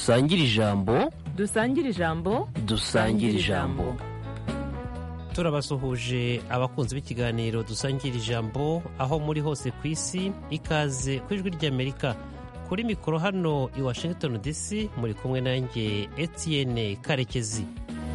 dusangire ijambo dusangire ijambo dusangire ijambo turabasuhuje abakunzi b'ikiganiro dusangira ijambo aho muri hose ku isi ikaze ku ijwi ry'amerika kuri mikoro hano i washington dc muri kumwe nanjye etienne karekezi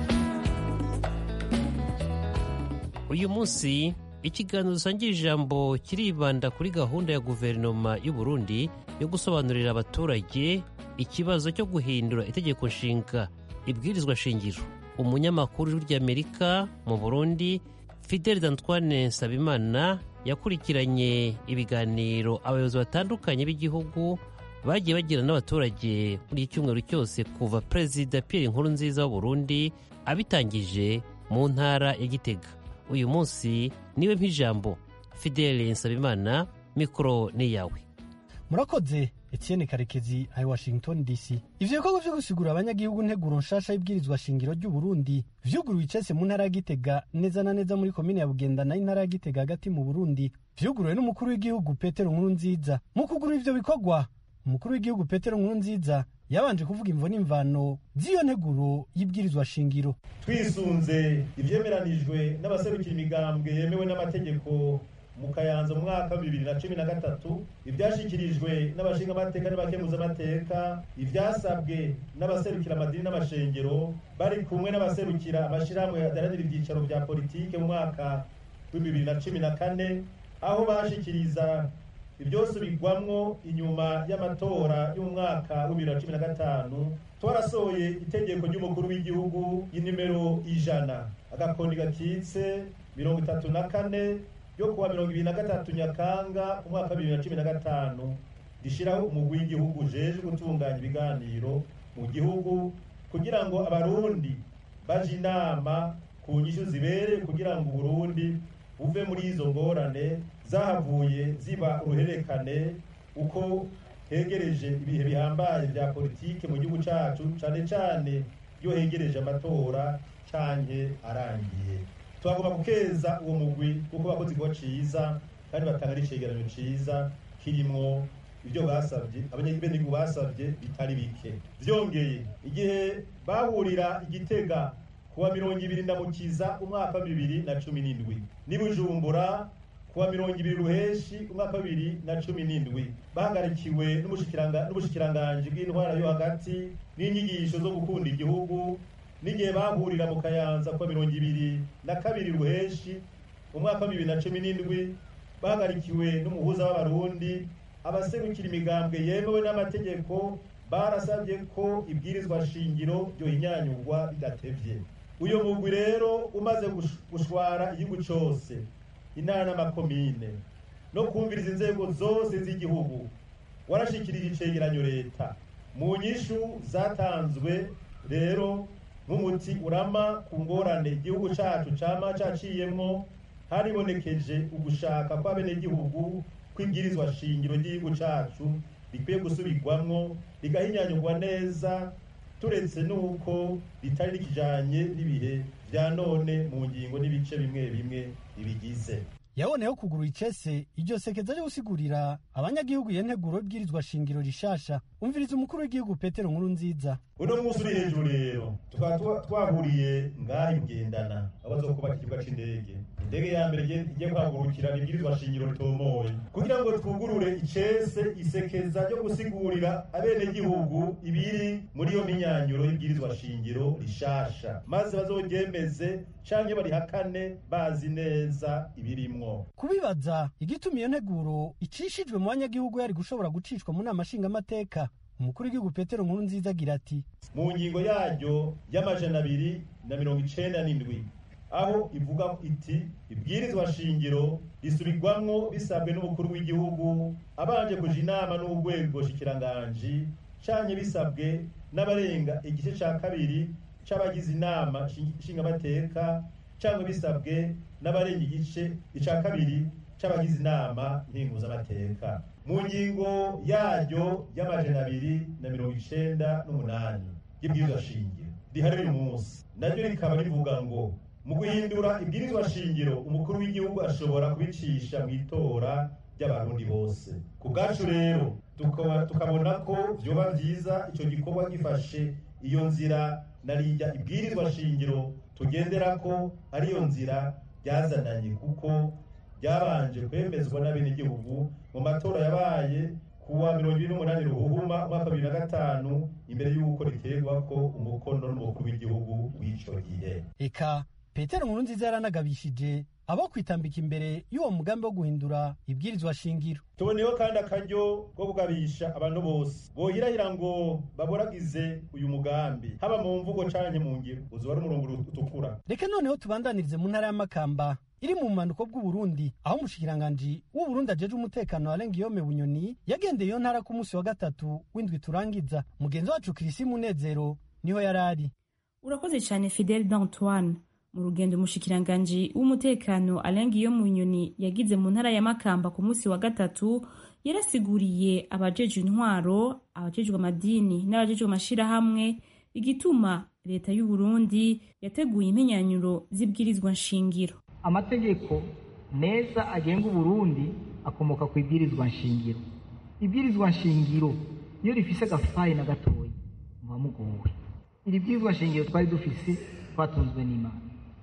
uyu munsi ikiganiro dusangira ijambo kiribanda kuri gahunda ya guverinoma y'u Burundi yo gusobanurira abaturage ikibazo cyo guhindura itegeko nshinga ibwirizwa shingiro umunyamakuru w'ijwi ry'amerika mu burundi fidel antoine nsabimana yakurikiranye ibiganiro abayobozi batandukanye b'igihugu bagiye bagira n'abaturage muri iki cyumweru cyose kuva perezida pierre nkurunziza w'uburundi abitangije mu ntara ya gitega uyu munsi niwe mp'ijambo fidel nsabimana mikoro ni yawe murakoze etienne karekezi ari washington dc ivyo bikorwa vyo gusigura abanyagihugu nteguro nshasha y'ibwirizwa shingiro ry'uburundi vyuguruwe icese mu ntara ya gitega neza na neza muri komine ya bugendana y'intara ya gitega hagati mu burundi vyuguruwe n'umukuru w'igihugu petero nkuru nziza mu kugura ivyo bikorwa umukuru w'igihugu petero nkuru nziza yabanje kuvuga imvo n'imvano z'iyo nteguro y'ibwirizwa shingiro twisunze ivyemeranijwe n'abaserukira imigambwe yemewe n'amategeko mu kayanza mu mwaka wa bibiri na cumi na gatatu ivyashikirijwe n'abashingamateka n'abakemuzamateka ivyasabwe n'abaserukira amadini n'amashengero bari kumwe n'abaserukira amashirahamwe adaranira ivyicaro vya politike mu mwaka wa bibiri na cumi na kane aho bashikiriza ivyosubirwamwo inyuma y'amatora y'umwaka wa bibiri na cumi na gatanu twarasohoye itegeko ry'umukuru w'igihugu y'inimero ijana agakoni gakitse mirongo itatu na kane yo kuwa mirongo ibiri na gatatu nyakanga umwaka wa bibiri na cumi na gatanu rishyiraho umugwi w'igihugu ujejwe gutunganya ibiganiro mu gihugu kugira ngo abarundi baje inama ku nyishu zibereye kugira ngo uburundi buve muri izo ngorane zahavuye ziba uruhererekane uko hegereje ibihe bihambaye vya politike mu gihugu cacu cane cane iyo hegereje amatora canke arangiye twagomba gukeza uwo mugwi kuko bakoze igikorwa ciza kandi batanga n'icegeranyo ciza kirimwo ibyo basabye abanyagihugu basabye bitari bike vyongeye igihe bahurira igitega kuwa mirongo ibiri ndamukiza umwaka wa bibiri na cumi n'indwi n'i bujumbura kuwa mirongo ibiri ruheshi umwaka wa bibiri na cumi n'indwi bahagarikiwe n'ubushikiranganji bw'intwara yo hagati n'inyigisho zo gukunda igihugu n'igihe bahurira mu kayanza kuwa mirongo ibiri na kabiri ruheshi umwaka wa bibiri na cumi n'indwi bahagarikiwe n'umuhuza w'abarundi abaserukira imigambwe yemewe n'amategeko barasabye ko ibwirizwa shingiro ryohinyanyurwa bidatevye uyu mugwi rero umaze gushwara igihugu cose intara n'amakomine no kumviriza inzego zose z'igihugu warashikirije icegeranyo leta mu nyishu zatanzwe rero nk'umuti urama ku ngorane igihugu cacu cama caciyemwo haribonekeje ugushaka kw'abenegihugu kw'ibwirizwa shingiro ry'igihugu cacu rikwiye gusubirwamwo rigahinyanyurwa neza turetse n'uko ritari rikijanye n'ibihe vya none mu ngingo n'ibice bimwe bimwe bibigize yaboneyeho kugura icese iryo sekeza ryo gusigurira abanyagihugu iyo nteguro y'ibwirizwa shingiro rishasha umviriza umukuru w'igihugu petero nkuru nziza uno munsi uri hejuru rero tukaba twahuriye ngaho ibugendana aho bazokubaka ikibuga c'indege indege ya mbere igiye kuhagurukira ibwirizwa shingiro ritomoye kugira ngo twugurure icese isekeza ryo gusigurira abenegihugu ibiri muri iyo minyanyuro y'ibwirizwa shingiro rishasha maze bazoryemeze canke barihakane bazi neza ibirimwo kubibaza igituma iyo nteguro icishijwe mu banyagihugu yari gushobora gucishwa mu nama nshingamateka umukuru w'igihugu petero nkuru nziza agira ati mu ngingo yaryo y'amajana abiri na mirongo icenda n'indwi aho ivuga iti ibwirizwa shingiro risubirwamwo bisabwe n'umukuru w'igihugu abanje kuja inama n'urwego shikiranganji canke bisabwe n'abarenga igice ca kabiri c'abagize inama nshingamateka canke bisabwe n'abarenga igice ica kabiri c'abagize inama nkinguzamateka mu ngingo yaryo y'amajana abiri na mirongo icenda n'umunani y'ibwirizwa shingiro rihari uyu munsi naryo rikaba rivuga ngo mu guhindura ibwirizwa shingiro umukuru w'igihugu ashobora kubicisha mu itora ry'abarundi bose ku bwacu rero tukabona ko vyoba vyiza ico gikorwa gifashe iyo nzira narijya ibwirizwa shingiro tugendera ko ariyo nzira ryazananye kuko ryabanje kwemezwa n'abenegihugu mu matora yabaye kuwa mirongo ibiri n'umunani ruhuhuma umwaka bibiri na gatanu imbere y'uko riterwa ko umukono n'umukuru w'igihugu w'ico gihe eka petero nkuru nziza yaranagabishije abo kwitambika imbere y'uwo mugambi wo guhindura ibwirizwa shingiro tuboneyeho kandi akaryo ko kugabisha abantu bose bohirahira ngo baboragize uyu mugambi haba mu mvugo canke mu ngiro uzoba ari umurongo utukura reka noneho tubandanirize mu ntara y'amakamba iri mu bumanuko bw'uburundi aho umushikiranganji w'uburundi ajeje umutekano warenga iyome bunyoni yagendeye iyo ntara ku munsi wa gatatu w'indwi turangiza mugenzi wacu kirisi munezero niho yari ari urakoze cyane fidel d'antoine mu rugendo umushikiranganji w'umutekano arenga iyo mu nyoni yagize mu ntara ya makamba ku munsi wa gatatu yarasiguriye abajejwe intwaro abajejwe amadini n'abajejwe amashirahamwe igituma leta y'u Burundi yateguye impenyanyuro z'ibwirizwa nshingiro amategeko meza agenga uburundi akomoka ku ibwirizwa nshingiro ibwirizwa nshingiro iyo rifise agafayi na gatoya muba mugowe iri bwirizwa nshingiro twari dufise twatunzwe n'imana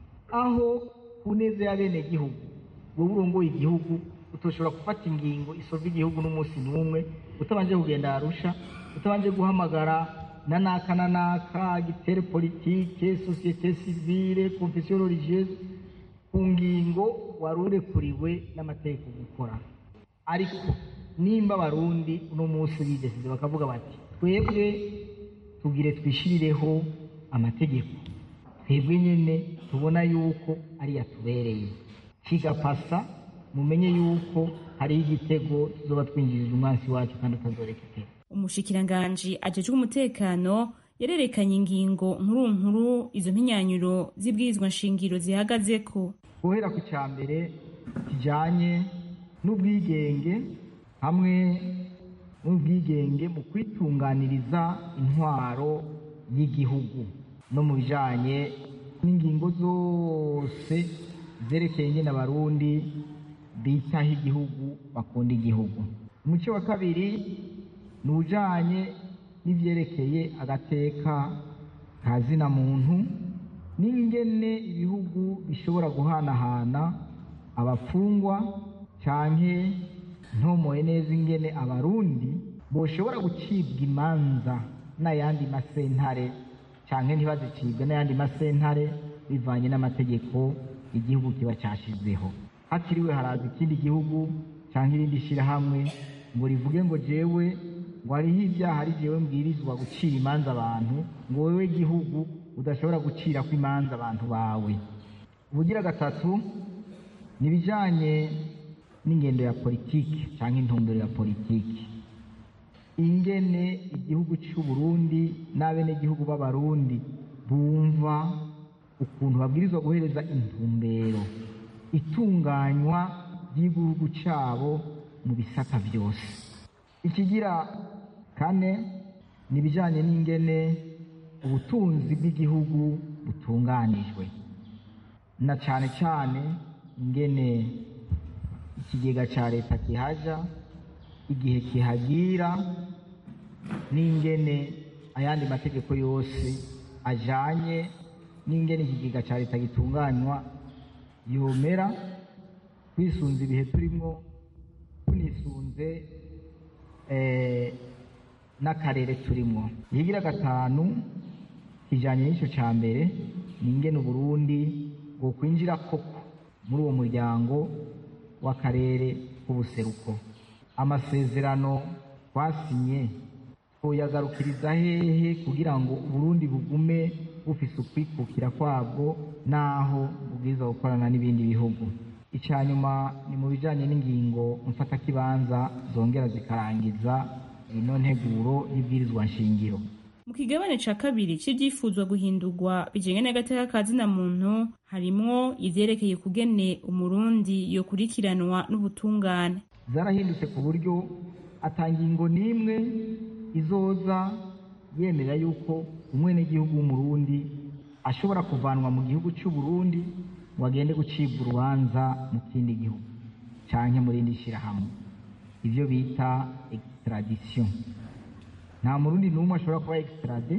aho ku neza y'abenegihugu wowe urongoye igihugu utoshobora gufata ingingo isova igihugu n'umunsi n'umwe utabanje kugenda arusha utabanje guhamagara na naka na naka gitere politike sosiyete sivile konfesiyo religieuse ku ngingo wari urekuriwe n'amategeko gukora ariko nimba abarundi uno munsi bidesize bakavuga bati twebwe tugire twishyirireho amategeko twebwe nyine tubona yuko ari yatubereye kigapasa mumenye yuko hariho igitego tuzoba twinjirije umwansi wacu kandi utazoreka iteka umushikiranganji ajejwe umutekano yarerekanye ingingo nkuru nkuru izo mpinyanyuro z'ibwirizwa nshingiro zihagazeko guhera ku cya mbere kijyanye n'ubwigenge hamwe n'ubwigenge mu kwitunganiriza intwaro y'igihugu no mu bijyanye n'ingingo zose zerekeye nyine abarundi bitaho igihugu bakunda igihugu umuco wa kabiri ni ujyanye n'ibyerekeye agateka ka zina muntu n'ingene ibihugu bishobora guhanahana abafungwa cyane ntomoye neza ingene abarundi boshobora gucibwa imanza n'ayandi masentare cyane ntibazicibwe n'ayandi masentare bivanye n'amategeko igihugu kiba cyashyizeho hatiriwe haraza ikindi gihugu cyangwa irindi shyirahamwe ngo rivuge ngo jewe ngo hariho ibyaha ari jewe mbwirizwa gucira imanza abantu ngo wowe gihugu udashobora gucira ko imanza abantu bawe ubugira gatatu ni ibijyanye n'ingendo ya politiki cyangwa intumbero ya politiki ingene igihugu cy'u Burundi n'abenegihugu b'abarundi bumva ukuntu babwirizwa guhereza intumbero itunganywa ry'igihugu cyabo mu bisata byose ikigira kane ni ibijyanye n'ingene ubutunzi bw'igihugu butunganijwe na cyane cyane ingene ikigega cya leta kihaja igihe kihagira n'ingene ayandi mategeko yose ajyanye n'ingene ikigega cya leta gitunganywa yomera twisunze ibihe turimo tunisunze n'akarere turimo ihigira gatanu kijyanye n'icyo cya mbere ni ingene uburundi bwo kwinjira koko muri uwo muryango w'akarere k'ubuseruko amasezerano twasinye twoyagarukiriza hehe kugira ngo uburundi bugume bufise ukwikukira kwabwo n'aho bubwiza gukorana n'ibindi bihugu icya nyuma ni mu bijyanye n'ingingo mfatakibanza zongera zikarangiza ino nteguro y'ibwirizwa nshingiro mu kigabane ca kabiri c'ivyifuzwa guhindurwa bijanye n'agateka ka zina muntu harimwo ivyerekeye kugene umurundi yokurikiranwa n'ubutungane zarahindutse ku buryo atangingo n'imwe izoza yemera yuko umwenegihugu w'umurundi ashobora kuvanwa mu gihugu cy'u Burundi ngo agende gucibwa urubanza mu kindi gihugu canke mu rindi shyirahamwe ibyo bita extradition nta murundi n'umwe ashobora kuba extrade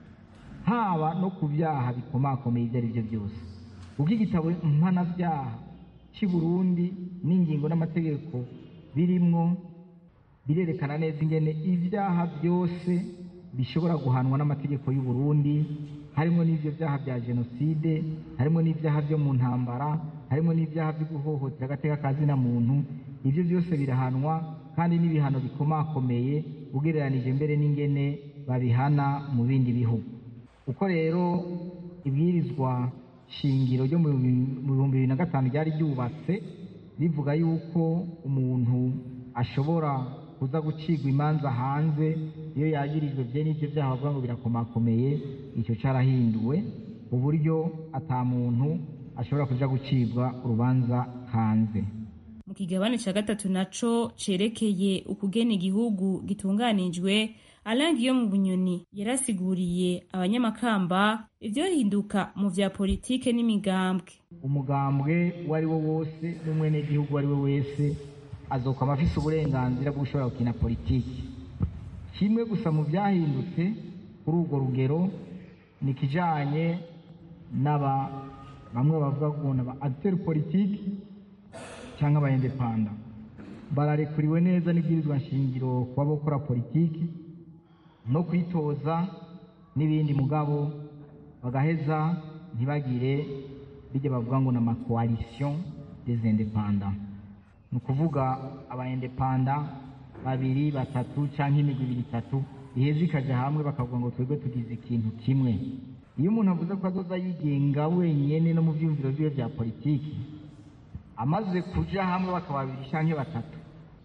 haba no ku byaha bikomakomeye ibyo ari byo byose ubwo igitabo mpanabyaha cy'i burundi n'ingingo n'amategeko birimwo birerekana neza ingene ibyaha byose bishobora guhanwa n'amategeko y'u Burundi harimo n'ibyo byaha bya jenoside harimo n'ibyaha byo mu ntambara harimo n'ibyaha byo guhohotera agateka ka zina muntu ibyo byose birahanwa kandi n'ibihano bikomakomeye ugereranije mbere n'ingene babihana mu bindi bihugu uko rero ibwirizwa shingiro ryo mu bihumbi bibiri na gatanu ryari ryubatse rivuga yuko umuntu ashobora kuza gucigwa imanza hanze iyo yagirijwe bye n'ibyo byaha bavuga ngo birakomakomeye icyo cyarahinduwe uburyo ata muntu ashobora kuja gucibwa urubanza hanze mu kigabane cya gatatu naco cerekeye ukugena igihugu gitunganijwe arangi yo mu bunyoni yarasiguriye abanyamakamba ivyohinduka mu vya politike n'imigambwe umugambwe uwo ari wo wose n'umwenegihugu uwo ari we wese azokwama afise uburenganzira bwo gushobora gukina politiki kimwe gusa mu byahindutse kuri urwo rugero ni ikijanye n'aba bamwe bavuga ngo ni aba agiteri politiki cyangwa aba indepanda bararekuriwe neza n'ibwirizwa nshingiro kuba bakora politiki no kwitoza n'ibindi mugabo bagaheza ntibagire bijya bavuga ngo ni amakoalisiyo des independants ni ukuvuga abayendepanda babiri batatu cyangwa imigwi ibiri itatu iheza ikajya hamwe bakavuga ngo twebwe tugize ikintu kimwe iyo umuntu avuze ko azoza yigenga wenyine no mu byiyumviro byiwe bya politiki amaze kuja hamwe bakaba babiri cyangwa batatu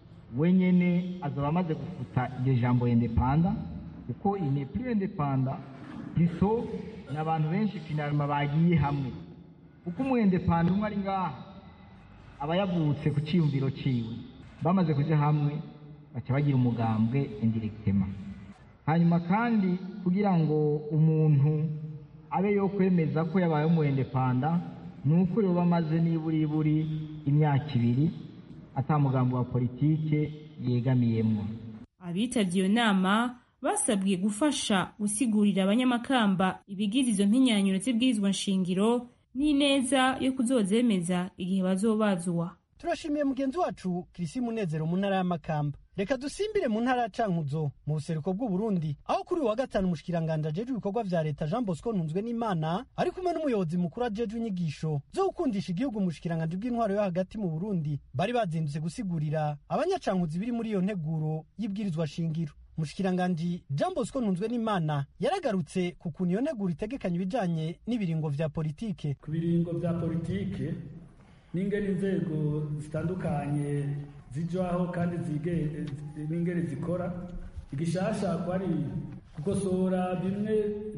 wenyine azaba amaze gufuta iryo jambo indepanda kuko ini plus indepanda piso ni abantu benshi finalima bagiye hamwe kuko umu indepanda umwe ari ngaha aba yavutse ku cyiyumviro ciwe bamaze kuja hamwe baca bagira umugambwe indirectema hanyuma kandi kugira ngo umuntu abe yo kwemeza ko yabaye umu indepanda ni uko yoba amaze niburiburi imyaka ibiri ata mugambi wa politike yegamiyemwo abitabye iyo nama basabwe gufasha gusigurira abanyamakamba ibigize izo mpinyanyuro z'ibwirizwa nshingiro n'ineza yo kuzozemeza igihe bazobazwa turashimiye mugenzi wacu kirisi munezero mu ntara y'amakamba reka dusimbire mu ntara ya cankuzo mu buseruko bw'uburundi aho kuri uyu wa gatanu umushikiranganje ajejwe ibikorwa vya leta jean bosco ntunzwe n'imana ari kumwe n'umuyobozi mukuru ajejwe inyigisho zo gukundisha igihugu umushikiranganje bw'intwaro yo hagati mu burundi bari bazindutse gusigurira abanyacankuzi biri muri iyo nteguro y'ibwirizwa shingiro umushikiranganji jean bosco ntunzwe n'imana yaragarutse ku kuntu iyo nteguro itegekanya ibijanye n'ibiringo vya politike ku biringo vya politike n'ingene inzego zitandukanye zijwaho kandi n'ingene zikora igishasha ko ari gukosora bimwe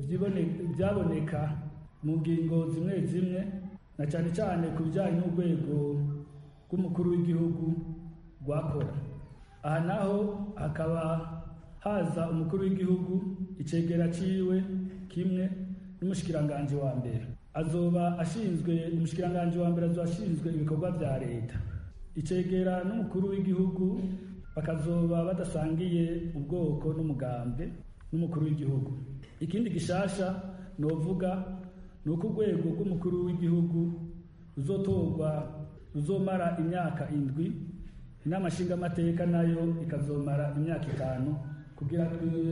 byaboneka mu ngingo zimwe zimwe na cyane cyane ku bijyanye n'urwego rw'umukuru w'igihugu rwakora aha naho hakaba haza umukuru w'igihugu icegera ciwe kimwe n'umushikiranganji wa mbere azoba ashinzwe umushikiranganji wa mbere azoba ashinzwe ibikorwa vya leta icegera n'umukuru w'igihugu bakazoba badasangiye ubwoko n'umugambwe n'umukuru w'igihugu ikindi gishasha novuga ni uko urwego rw'umukuru w'igihugu ruzotorwa ruzomara imyaka indwi inama nshingamateka nayo ikazomara imyaka itanu kugira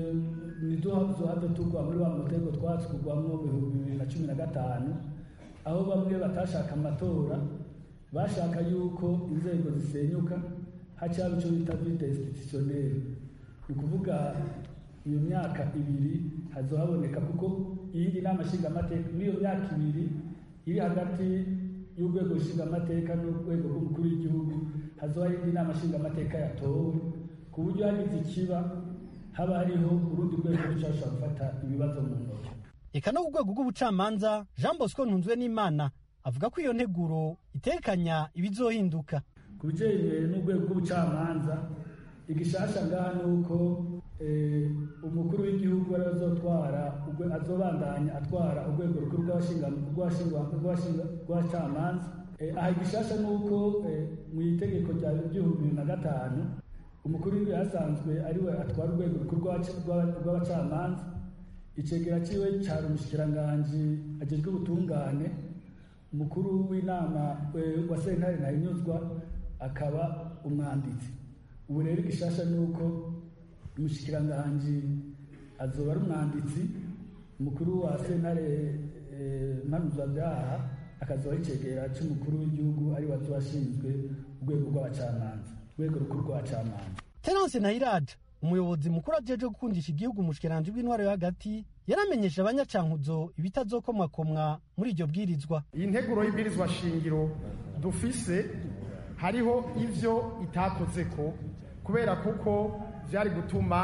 ntiduhave tugwa muri wa mutego twatsi kugwamo mu bihumbi bibiri na cumi na gatanu aho bamwe batashaka amatora bashaka yuko inzego zisenyuka hacyaba icyo bita vide institutionnelle ni ukuvuga iyo myaka ibiri hazohaboneka kuko iyindi nama nshingamateka muri iyo myaka ibiri iri hagati y'urwego nshingamateka n'urwego rw'umukuru w'igihugu hazoba indi nama nshingamateka yatowe ku buryo hagize ikiba haba hariho urundi rwego rushobora gufata ibibazo mu ntoki eka no ku rwego rw'ubucamanza jean bosco ntunzwe n'imana avuga ko iyo nteguro itekanya ibizohinduka ku bijyanye n'urwego rw'ubucamanza igishasha ngaha ni uko umukuru w'igihugu ari azotwara azobandanya atwara urwego rukuru rw'abacamanza aha igishasha ni uko mu itegeko rya bibiri na gatanu umukuru w'igihugu yasanzwe ariwe atwara urwego rukuru rw'abacamanza icegera ciwe cari umushikiranganji ajejwe ubutungane umukuru w'inama wa sentare ntahinyuzwa akaba umwanditsi ubu rero igishasha ni uko umushikiranganji azoba ari umwanditsi umukuru wa sentare mpanuzabyaha akazoba icegera c'umukuru w'igihugu ari wazo washinzwe urwego rw'abacamanza urwego rukuru rw'abacamanza terence ntayiraja umuyobozi mukuru ajeje gukundisha igihugu umushikiranji bw'intwaro yo hagati yaramenyesha abanyacankuzo ibitazokomwakomwa muri iryo bwirizwa iyi nteguro y'ibwirizwa shingiro dufise hariho ivyo itakoze ko kubera kuko vyari gutuma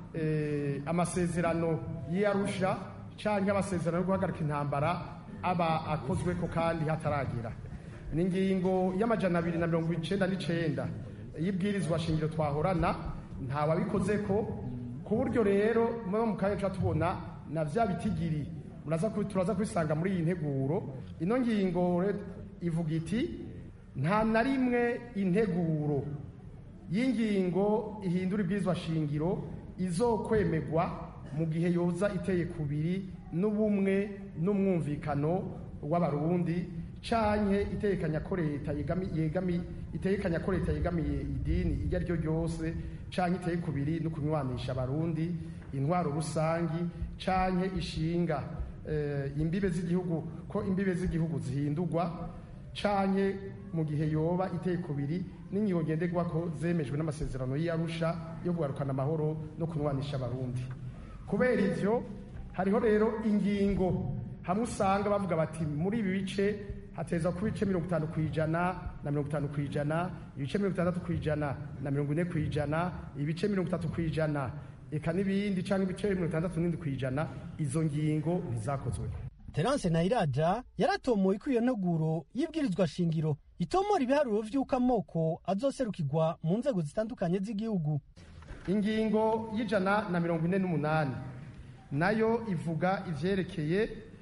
amasezerano y'iyarusha canke amasezerano yo guhagarika intambara aba akozweko kandi hataragera ni ingingo y'amajana abiri na mirongo icenda n'icenda y'ibwirizwa shingiro twahorana ntawabikoze ko ku buryo rero muba mu kanya tubona na vya bitigiri turaza kubisanga muri iyi nteguro ino ngingo ivuga iti nta na rimwe integuro y'ingingo ihindura ibwirizwa shingiro izokwemerwa mu gihe yoza iteye kubiri n'ubumwe n'umwumvikano w'abarundi canke itekanya ko leta yegami itekanya ko leta yegamiye idini iryo ari ryo ryose canke iteye kubiri no kunywanisha abarundi intwaro rusangi canke ishinga imbibe z'igihugu ko imbibe z'igihugu zihindurwa canke mu gihe yoba iteye kubiri n'ingingo ngenderwa ko zemejwe n'amasezerano y'iyarusha yo kugarukana amahoro no kunywanisha abarundi kubera ivyo hariho rero ingingo hamwe usanga bavuga bati muri ibi bice hateza kuba ibice mirongo itanu ku ijana na mirongo itanu ku ijana ibice mirongo itandatu ku ijana na mirongo ine ku ijana ibice mirongo itatu ku ijana eka n'ibindi cyangwa ibice mirongo itandatu n'indwi ku ijana izo ngingo ntizakozwe terence ntayiraja yaratomoye ko iyo nteguro y'ibwirizwa shingiro itomora ibiharuro vy'uko amoko azoserukirwa mu nzego zitandukanye z'igihugu ingingo y'ijana na mirongo ine n'umunani nayo ivuga ivyerekeye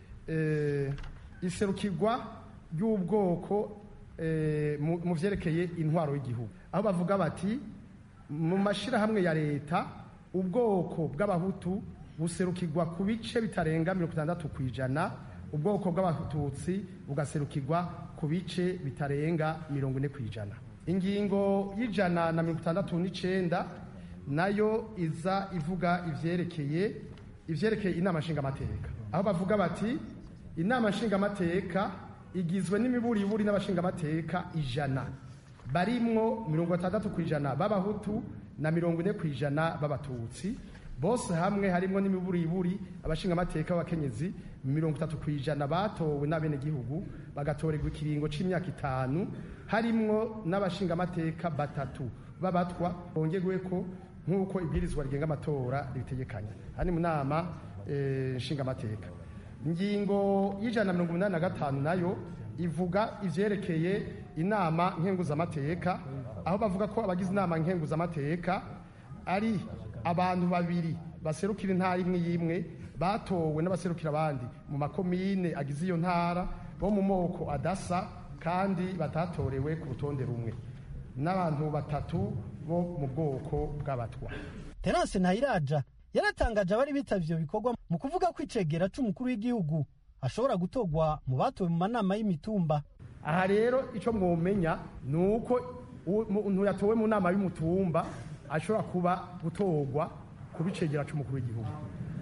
iserukirwa ry'ubwoko mu vyerekeye intwaro y'igihugu aho bavuga bati mu mashirahamwe ya leta ubwoko bw'abahutu buserukirwa ku bice bitarenga mirongo itandatu ku ijana ubwoko bw'abatutsi bugaserukirwa ku bice bitarenga mirongo ine ku ijana ingingo y'ijana na mirongo itandatu n'icenda nayo iza ivuga ivyerekeye ivyerekeye inama nshingamateka aho bavuga bati inama nshingamateka igizwe n'imiburiburi n'abashingamateka ijana barimwo mirongo itandatu ku ijana b'abahutu na mirongo ine ku ijana b'abatutsi bose hamwe harimwo n'imiburiburi abashingamateka b'abakenyezi mirongo itatu ku ijana batowe n'abenegihugu bagatorerwa ikiringo c'imyaka itanu harimwo n'abashingamateka batatu b'abatwa bongerweko nk'uko ibwirizwa rigenga amatora ribitegekanya hani mu nama nshingamateka ingingo y'ijana na mirongo inani na gatanu nayo ivuga ivyerekeye inama nkenguzamateka aho bavuga ko abagize inama nkenguzamateka ari abantu babiri baserukira intara imwe y'imwe batowe n'abaserukira abandi mu makomine agize iyo ntara bo mu moko adasa kandi batatorewe ku rutonde rumwe n'abantu batatu bo mu bwoko bw'abatwa terence ntayiraja yaratangaje abari bitavye ivyo bikorwa mu kuvuga ko icegera c'umukuru w'igihugu ashobora gutorwa mu batowe mu manama y'imitumba aha rero icyo mwomenya ni uko umuntu yatowe mu nama y'umutumba ashobora kuba gutorwa ku bicegera c'umukuru w'igihugu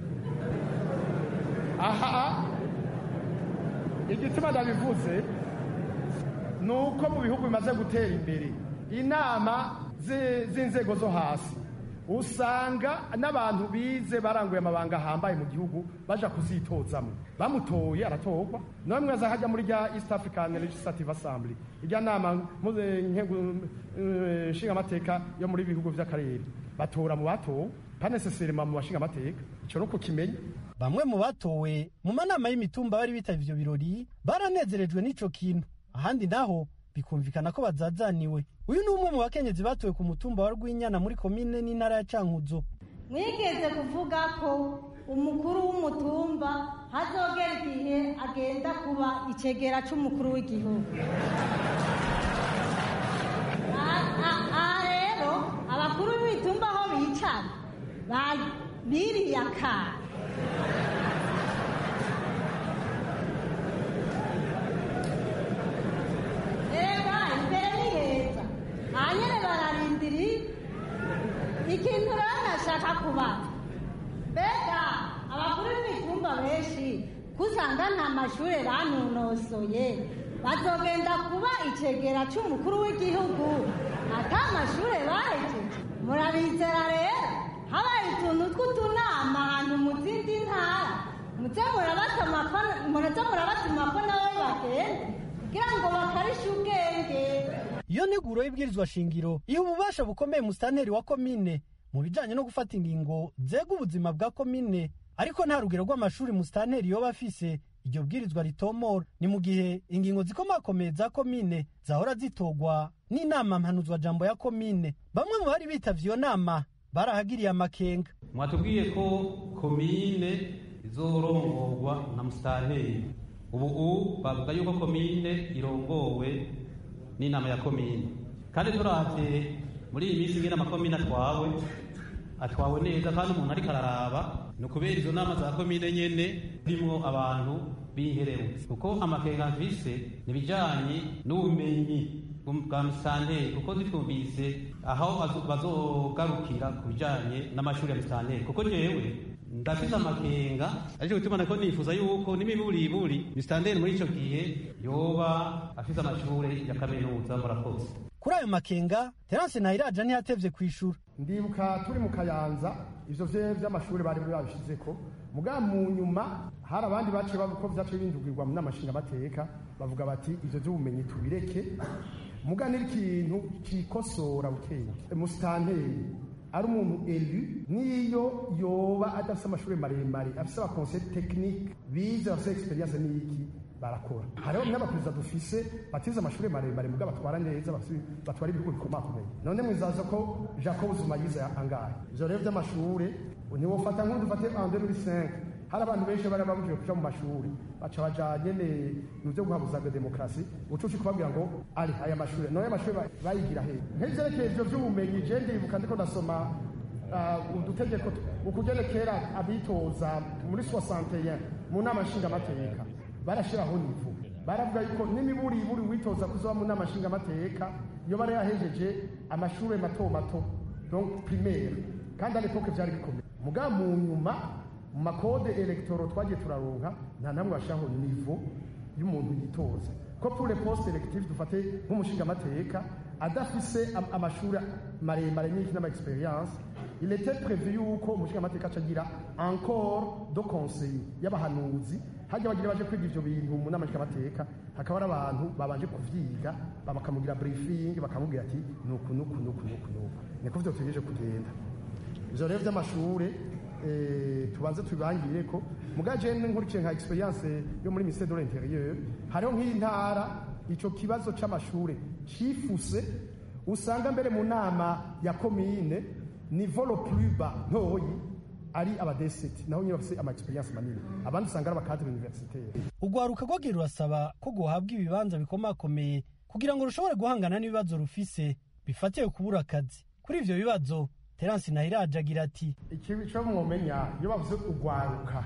aha igituma ndabivuze ni uko mu bihugu bimaze gutera imbere inama z'inzego zo hasi usanga n'abantu bize baranguye amabanga ahambaye mu gihugu baja kuzitozamo bamutoye aratorwa namwe aza hajya muri rya east african legislative assembly irya nama nshingamateka yo muri bihugu vy'akarere batora mu batowe panesesirema mu bashingamateka ico no kukimenya bamwe mu batowe mu manama y'imitumba bari bitavye ivyo birori baranezerejwe n'ico kintu ahandi naho bikumvikana ko bazazaniwe uyu ni umwe mu bakenyezi batowe ku mutumba wa rwinyana muri komine n'intara ya cankuzo mwigeze kuvuga ko umukuru w'umutumba hazogera igihe agenda kuba icegera c'umukuru w'igihugu aha rero abakuru b'ibitumba aho bicara ba- biriye akana reba imbere ni heza hanyine bararindiriye ikintu rero nashaka kubaza mbega abakuru b'imitumba benshi ko usanga nta mashuri banonosoye bazogenda kuba icegera cy'umukuru w'igihugu ata mashuri bahejeje murabizera rero habaye utuntu tw'utunama ahantu mu zindi ntara muze murabatuma ko- muraza murabatuma ko nabo bagenda kugira ngo bakarishe ubwenge iyo nteguro y'ibwirizwa shingiro iha ububasha bukomeye musitanteri wa komine mu bijanye no gufata ingingo zega ubuzima bwa komine ariko nta rugero rw'amashuri musitanteri yoba afise iryo bwirizwa ritomora ni mu gihe ingingo zikomakomeye za komine zahora zitogwa n'inama mpanuzwajambo ya komine bamwe mu bari bitavye iyo nama barahagiriye amakenga mwatubwiye ko komine izorongorwa na musitanteri ubu ubu bavuga yuko komine irongowe n'inama ya komine kandi turavye muri iyi minsi ngena amakomine atwawe atwawe neza kandi umuntu ariko araraba ni ukubera izo nama za komine nyene zirimo abantu b'inkerebutsi kuko amakenga mfise ni ibijanye n'ubumenyi bwa musitanteri kuko zitwumvise aho bazo- bazogarukira ku bijanye n'amashuri ya musitanteri kuko jewe ndafise amakenga ariko gutuma nako nifuza yuko n'imiburiburi musitanteri muri ico gihe yoba afise amashure ya kaminuza murakoze kuri ayo makenga terance ntayiraja ntihatevye kwishura ndibuka turi mu kayanza ivyo vye vy'amashuri bari babishizeko muga mu nyuma hari abandi baciye bavuga ko vyaciye bindugirwa mu namashinga bateka bavuga bati ivyo vy'ubumenyi tubireke muga n'ikintu cikosora bukenge musitanteri ari umuntu elu niyo yoba adafise amashuri maremare afise abakonseil technique bize bafise experience n'iki barakora hariho n'abaperezida dufise batize amashuri maremare muga batwara neza bafise- batwara ibihugu bikomakomeye none mwizaza ko jacob zuma yize angahe ivyo rero vy'amashure ntiwofata nk'ubu dufate en 2005 hari abantu benshi bari babujijwe kuja mu mashuri baca baja nyene mu vyo guhabuza demokarasi ucuci kubabwira ngo ari aya mashuri none amashuri ba- bayigira hehe nk'ivyerekeye ivyo vy'ubumenyi je ndibuka ndiko ndasoma ah, udutegeko tu- ukugene kera abitoza muri 61 mu nama nshingamateka barashiraho nivu baravuga yuko n'imiburiburi witoza kuzoba mu nama nshingamateka iyo bari yahejeje amashuri mato mato donc primaire kandi à l'époque vyari bikomeye muga mu nyuma mu makode electoro twagiye turaronka nta namwe bashiraho nivo y'umuntu yitoza ko pour les postes électifs dufate nk'umushingamateka adafise am- amashuri maremare n'iki n'ama experience il était prévu yuko umushingamateka acagira encore do conseil y'abahanuzi hajya bagira baje kwiga ivyo bintu mu nama nshingamateka hakaba ari abantu babanje kuvyiga bakamugira briefing bakamubwira ati nuku nuku nuku nuku nuku niko vyo tugejeje kugenda ivyo rero vy'amashure eh, tubanze tubibangire ko muga jene nkurikiye nka experience yo muri ministère de l'intérieur hariho nk'intara ico kibazo c'amashure cifuse usanga mbere mu nama ya komine niveau le plus bas ntoyi ari abadeseti naho nyine bafise ama experience manini abandi usanga ari abakadre universitaire urwaruka rwagiye rurasaba ko rwohabwa ibibanza bikomakomeye kugira ngo rushobore guhangana n'ibibazo rufise bifatiye kubura akazi kuri ivyo bibazo terance ntayiraje agira ati ikibi cyo mwomenya iyo bavuze urwaruka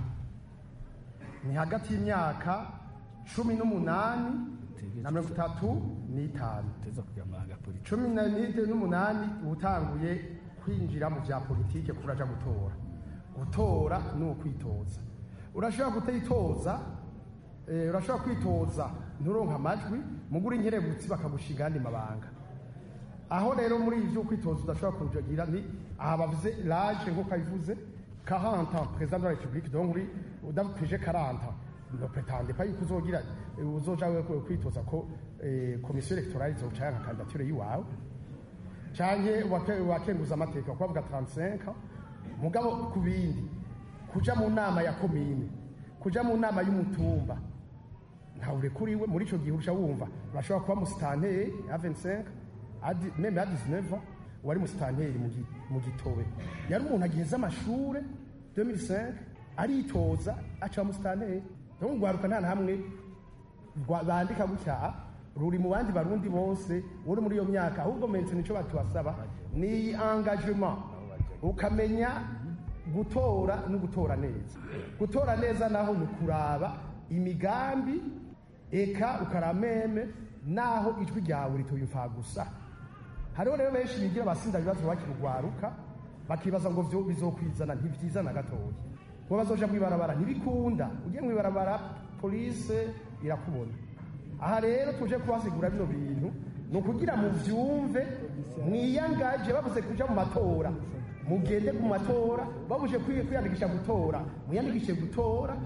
ni hagati y'imyaka cumi n'umunani na mirongo itatu n'itanu cumi na n'itanu n'umunani uba utanguye kwinjira mu bya politike kuraja gutora gutora ni ukwitoza urashobora kutayitoza eh, urashobora kwitoza nturonka amajwi mugura inkerebutsi bakagushinga andi mabanga aho rero muri ivyo kwitoza udashobora kujagira ni aha bavuze l'âge nk'uko abivuze 40 ans président de la république donc uri udakwije 40 ne prétende pas yuko uzogira eh, uzoja wewe kwitoza ko eh, komisiyo electorale izoca yanka kandidature yiwawe canke wake- wakenguza amateka ko bavuga 35 ans mugabo ku bindi kuja mu nama ya komine kuja mu nama y'umutumba ntawe urekuriwe muri ico gihe urusha wumva urashobora kuba musitanteri ya 25 adi- meme ya 19 ans wari musitanteri mu gi- mu gitobe yari umuntu agiheza amashure 2005 aritoza aca musitanteri donc rwaruka nta na hamwe rwa- bandika gutya ruri mu bandi barundi bose uri muri iyo myaka ahubwo mense nico batubasaba ni engagement ukamenya gutora no gutora neza gutora neza naho ni ukuraba imigambi eka ukarameme naho ijwi ryawe ritoyumva gusa hariho rero benshi bigira abasinda ibibazo bakirugwaruka bakibaza ngo vyo bizokwizana ntivyizana gatoya ngo bazoja mwibarabara ntibikunda ugiye mwibarabara polise irakubona aha rero tuje kubasigura bino bintu ni ukugira muvyumve mwiyangaje babuze kuja mu matora mugende ku matora babuje kwiyandikisha gutora muyandikishe gutora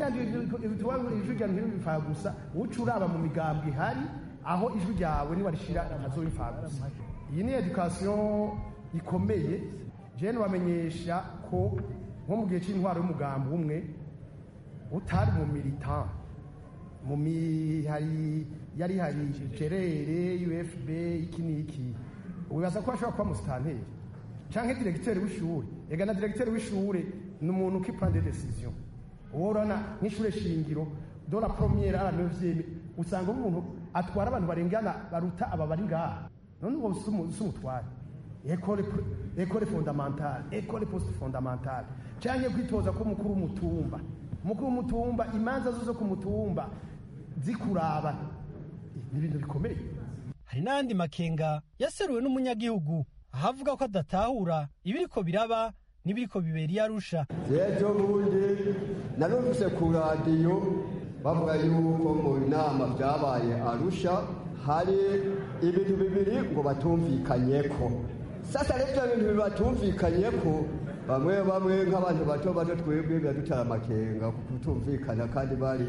ijwi ryawe ntibipfa gusa uca uraba mu migambi ihari aho ijwi ryawe nibarishira ntazobipfa gusa iyi ni edukasiyo ikomeye jewe nibamenyesha ko nko mu gihe cy'intwaro y'umugambi umwe utari mu militant mu mihari yari hari gerere ufb iki n'iki wibaza ko ashobora kuba musitanteri canke diregiteri w'ishure ega na diregiteri w'ishure ni umuntu qui prend des décisions worana nk'ishure shingiro do la première à la neuvième usanga umuntu atwara abantu barengana baruta aba bari ngaha none ubwo si umutware ekole ekole fondamentale ekole poste fondamentale canke kwitoza ko mukuru w'umutumba umukuru w'umutumba imanza zo ku mutumba zikuraba ni ibintu bikomeye hari n'ayandi makenga yaseruwe n'umunyagihugu ahavuga ko adatahura ibiriko biraba n'ibiriko bibera iyo arusha ejo bundi narumvise ku radiyo bavuga yuko mu nama byabaye arusha hari ibintu bibiri ngo batumvikanyeko sasa rero ibyo bintu batumvikanyeko bamwe bamwe nk'abantu bato bato twebwe biradutara amakenga kutumvikana kandi bari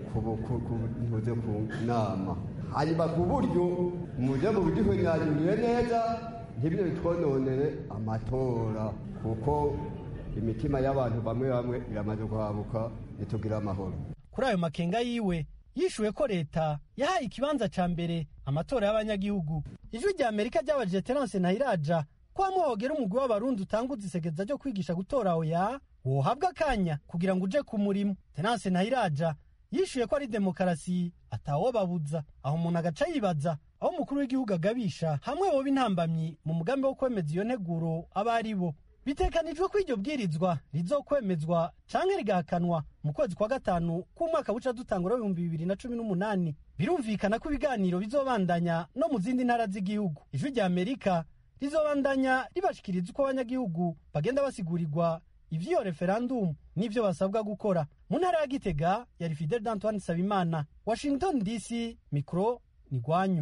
ntuze ku nama hanyuma ku buryo muje mu biduhonyanyuriye neza ntibyo bitwononere amatora kuko imitima y'abantu bamwe bamwe iramaze guhabuka ntitugire amahoro kuri ayo makenga yiwe yishuwe ko leta yahaye ikibanza ca mbere amatora y'abanyagihugu ijwi rya amerika ryabajije terence ntayiraja ko hamwe hogera umugwi w'abarundi utanguza isegeza ryo kwigisha gutora oya wohabwa akanya kugira ngo uje ku murimo terence ntayiraja yishuye ko ari demokarasi atawobabuza aho umuntu agaca yibaza aho umukuru w'igihugu agabisha hamwe woba intambamyi mu mugambi wo kwemeza iyo nteguro aba ari bo bitekanijwe ko iryo bwirizwa rizokwemezwa canke rigahakanwa mu kwezi kwa gatanu k'umwaka buca dutangura w'ibihumbi bibiri na cumi n'umunani birumvikana ko ibiganiro bizobandanya no mu zindi ntara z'igihugu ijwi rya amerika rizobandanya ribashikiriza uko abanyagihugu bagenda basigurirwa ivy'iyo referandumu n'ivyo basabwa gukora mu ntara ya gitega yari fidel d'antoine sabimana washington dc mikro ni gwanyu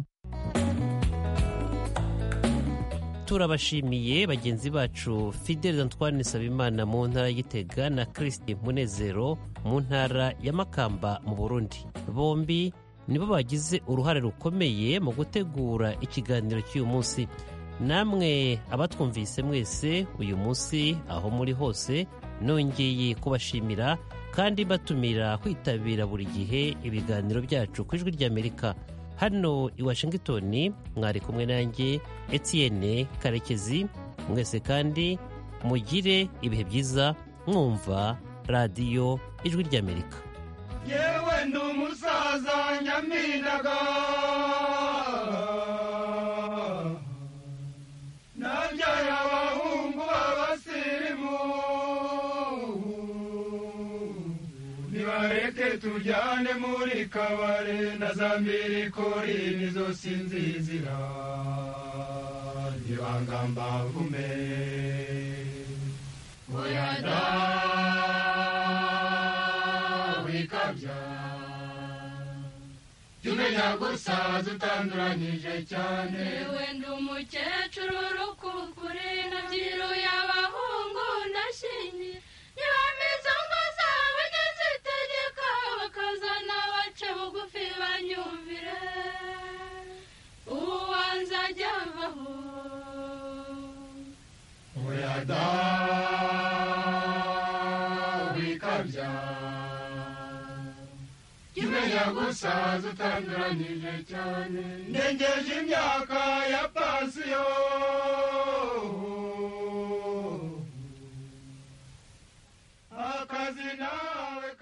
turabashimiye bagenzi bacu fidel antoine sabimana mu ntara y'igitega na christi munezero mu ntara ya makamba mu burundi bombi nibo bagize uruhare rukomeye mu gutegura ikiganiro cy'uyu munsi namwe abatwumvise mwese uyu munsi aho muri hose nongeye kubashimira kandi batumira kwitabira buri gihe ibiganiro byacu ku ijwi ry'amerika hano i washington mwari kumwe nanjye etienne karekezi mwese kandi mugire ibihe byiza mwumva radiyo ijwi ry'amerika yewe ndi umusaza nyaminaga nabyaye abahungu b'abasirimu nibareke tujyane muri kabare na za mbirikori nizo sinzizira ntibangamba vume oya da wikabya jya umenya gusaza utanduranyije cyane yewe ndi umukecuru rukukuri nabyiruye abahungu ndashingiye ntibameze ngo zabo nyazitegeka bakazana bace bugufi banyumvire uwanze ajya avaho oya da wikabya jya umenya gusaza utanduranyije cyane ndengeje imyaka ya pansiyo akazi nawe